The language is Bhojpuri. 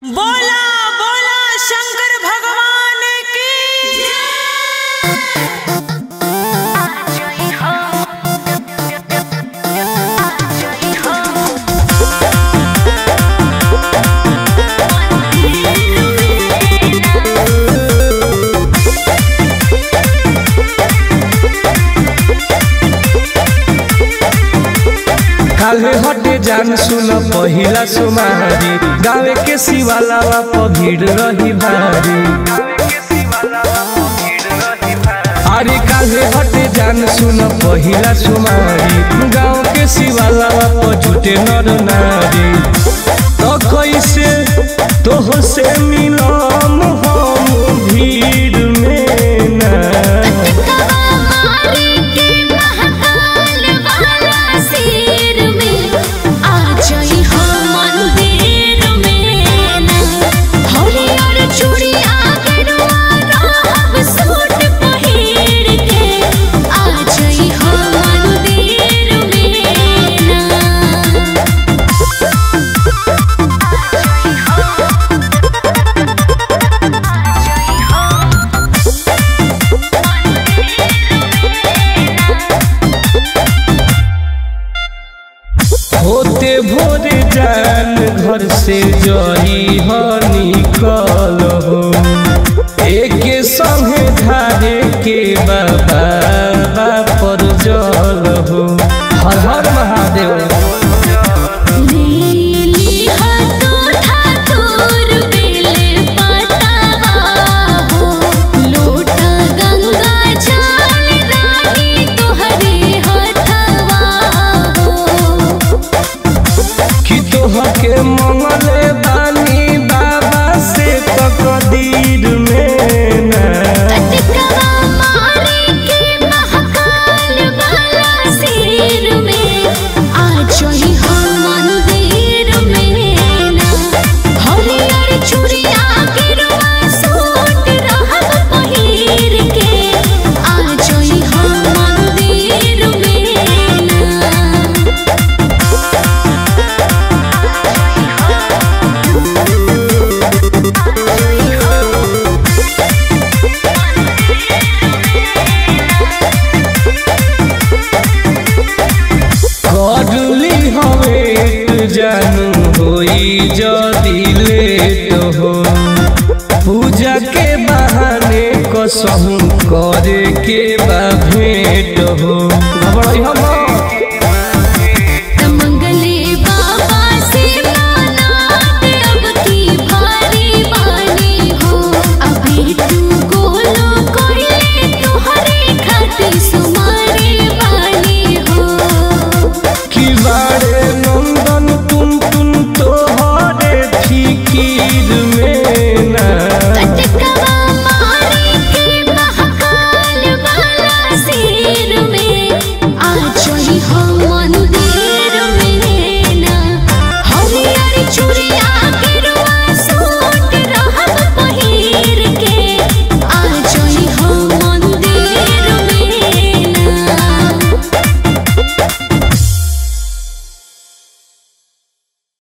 बोला बोला शंकर भगवान की काले हटे जान सुन पहिला सुमारी गावे के शिवालावा प भीड़ रही भारी अरे काले हटे जान सुन पहिला सुमारी गाँव के शिवालावा प झूठे नर नारी तो कैसे तोह से मिलम हम भीड़ में ना मारे के महाकाल वाला शेर में आ जाई हो मंदिर में ना हरियर चूड़िया गरुआ रहब सूट पहिर के आ जाई हो मंदिर में ना होते भोरे जान घर से जई हो निकल हो एक संगे धारे के बाबा पर जल हो हर हर महादेव नीली हाथों ठाकुर बेले पतावा हो लोटा गंगा जल रानी तोहरे हथवा हो कि तोह के मंगले बानी बाबा से तकदीर में ना कटकवा मारे के महाकाल वाला शेर में आ जाई हो मंदिर में ना हरियर चूड़िया गिरवा सूट रहब पहिर के आ जाई हो मंदिर में ना करली हवे जानू होई जदी लेट हो पूजा के बहाने कसहू करे के बा भेंट हो घबराई हम